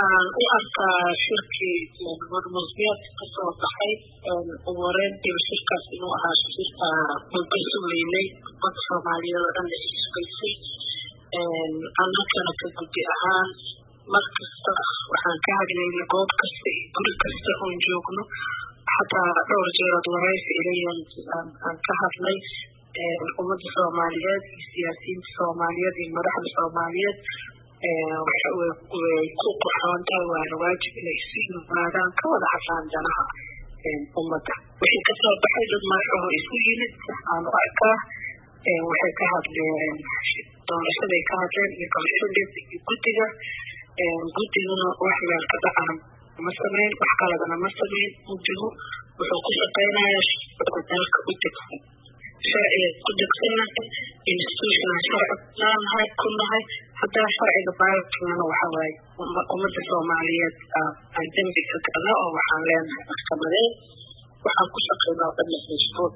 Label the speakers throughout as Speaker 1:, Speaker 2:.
Speaker 1: waxaan u arkaa shirkii warmusbiyaad kasoo baxay ugu horeyntiiba shirkaas inuu ahaa shirka muddo sugeynay umada soomaaliyeed oo dhan la isbaysay annagana ka guddi ahaan mar kasta waxaan ka hadlaynay goob kasta iyo guri kasta oon joogno xataa dhowr jeerood waraysi ilayan aan ka hadlay ummadda soomaaliyeed iyo siyaasiyiinta soomaaliyeed iyo madaxda soomaaliyeed way ku qurxoon tahay waana waajib inay isu yimaadaan ka wada hadlaan danaha ummadda wixii kasoo baxay dad madaxaho isu yimid aan u arkaa waxay ka hadleen doorashaday ka hadleen iyo kalsoondeeda iyo guddiga guddiguna wax meel ka dhacana ma sameyn wax kaladana ma sameyn guddigu wuxuu ku shaqeynayaa sharciga dalka u degsan sharciga ku degsanahay institutional sharci naanahay ku nahay haddana sharciga baalkana waxa waaye ummadda soomaaliyeed aan dembi ka gala oo waxaan leenahay maxkamadeed waxaan ku shaqeynaa dhan mashruuc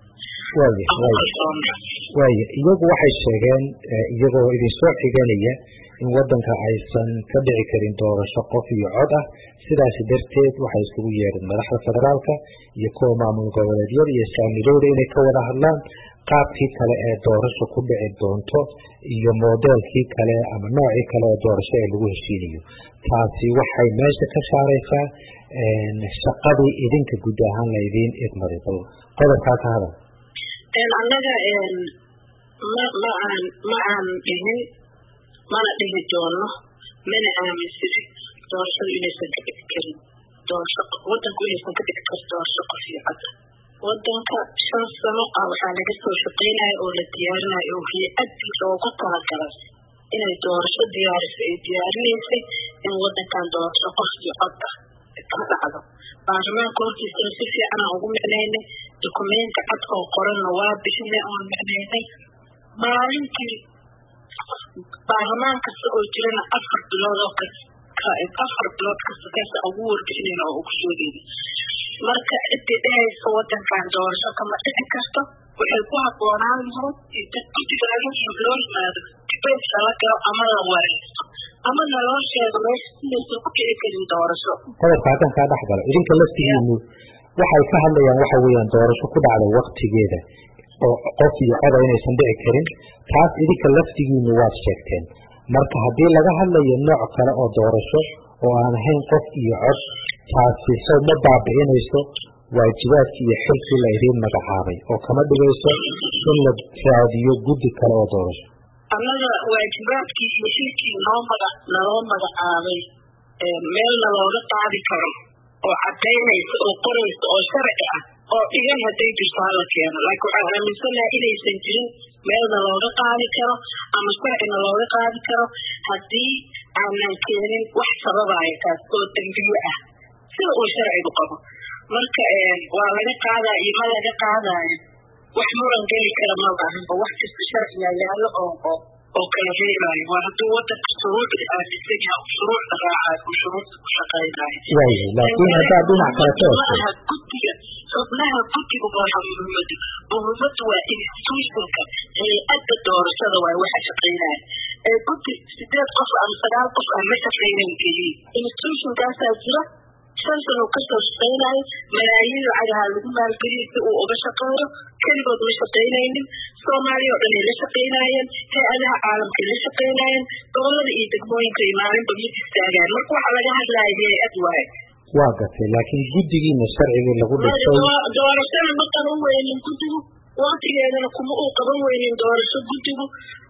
Speaker 2: waaya iyagu waxay sheegeen iyagoo idinsoo xiganaya in wadanka aysan ka dhici karin doorasho qof iyo cod ah sidaasi darteed waxay isugu yeedheen madaxda federaalka iyo kuwa maamul goboleedyada iyo saamilowda inay ka wada hadlaan qaabkii kale ee doorasho ku dhici doonto iyo modeelkii kale ama noocii kale ee doorasho ee lagu heshiinayo taasi waxay meesha ka saaraysaa shaqadii idinka guud ahaan laydiin idmaday bal qodobkaa ka hadal
Speaker 1: annaga ma ma aan ma aan dhihin mana dhihi doono mana aaminsani doorashadu inaysan ka dhici karin doorasho wadanku inaysan ka dhici karin doorasho qof iyo cadda wadanka shan sano ah waxaa laga soo shaqeynaya oo la diyaarinayo oo hay-adii loogu talagalay inay doorasho diyaariso ay diyaarinaysay in wadankan doorasho qof iyo cod ah ka dhacdo baarlamaanka hortiisana si fiican aan ugu micnaynay dukumenti cad oo qoranna waa bixinay oon micnaynay maalintii baarlamaan kasta oo jirana afar bilood oo afar bilood kasta kaasa ugu warbixinayn oo ugu sheegayna marka cidii dhehaysa wadankan doorasho kama dhici karto waxay ku habboonaan lahayd guddigaala loo yimaado dibeyt lala galo ama la wareysto ama naloo sheego meesha inaysan ku dhici karin doorasho
Speaker 2: qodobka haddan kaa dhex galo idinka laftigiinu waxay ka hadlayaan waxa weeyaan doorasho ku dhacda waktigeeda oo qof iyo coda inaysan dhici karin taas idinka laftigiinu waad sheegteen marka haddii laga hadlayo nooc kale oo doorasho oo aan ahayn qof iyo cod taasi sow ma baabi'inayso waajibaadkii iyo xilkii la idiin magacaabay oo kama dhigayso in la raadiyo guddi kale oo doorasho
Speaker 1: annaga waajibaadkii iyo xilkii noo maga naloo magacaabay meelna looga qaadi karo oo cadaynaysa oo qoraysa oo sharci ah oo dhigan hadday jirto hala keeno laakiin waxaan aaminsanaha inaysan jirin meelna looga qaadi karo ama sharcina looga qaadi karo haddii aanan keenin wax sababaya taas oo dembiyo ah sida uu sharcigu qabo marka waa laga qaadaa iyo ma laga qaadaayo wax muran geli kara ma baahanba wax kasta sharciga yaallo oo oo oo kala reebaayo waa hadduu wadanka shuruucda aaminsan yaha shuruucda raacayo uu shuruucda ku shaqaynayo
Speaker 2: waayahay laakiin haddaad dhinac kale ka
Speaker 1: maaha guddiga xubnaha guddiga maaha muhiimadu muhiimadu waa institutionka hay-adda doorashada waay waxa shaqaynaya ee guddi sideed qof ama sagaal qof aan ma shaqaynayn keliya institutionkaasaa jira shan sano kasoo shaqaynayo malaayiin lacagaha lagu maalgeliyay si uu uga shaqeeyo keligood ma shaqaynaynin soomaaliya oo dhan ay la shaqaynaayeen hay-adaha caalamkay la shaqaynaayeen gobolada iyo degmooyinka ay maalinba mid istaagaan marka waxa laga hadlaya hay-ad waaye
Speaker 2: waa gatay laakiin guddigiina sharcigii lagu dhisay
Speaker 1: doorashada ma qaban weynin guddigu waktigeedana kuma uu qaban weynin doorasho guddigu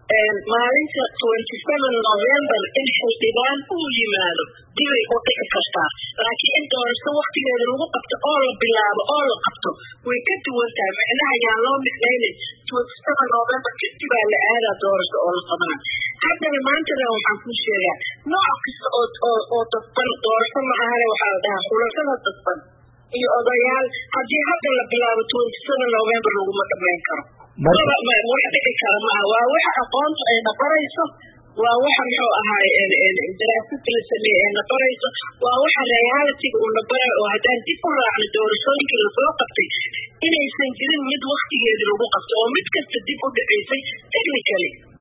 Speaker 1: maalinta twenty seven november in xildhibaan uu yimaado dibay u dhici kartaa laakiin in doorasho waktigeeda lagu qabto oo la bilaabo oo la qabto way ka duwan tahay micnaha yaan loo micnaynin twenty seven november kadib baa la aadaa doorasho oo la qabana haddana maantana waxaan kuu sheegaa nooc kasta oo oo oo dadban doorasho ma ahane waxaa la dhahaa xulashada dadban iyo odayaal haddii hadda la bilaabo twenty seven november laguma dhamayn karo wax dhici kara maaha waa waxa aqoonta ay nabarayso waa waxa muxuu ahaay daraasada la sameeye ee nabarayso waa waxa realitiga uu nabarayo oo haddaan dib u raacno doorashooyinkii lasoo qabtay inaysan jirin mid waktigeedii lagu qabto oo mid kasta dib u dhaceysay technically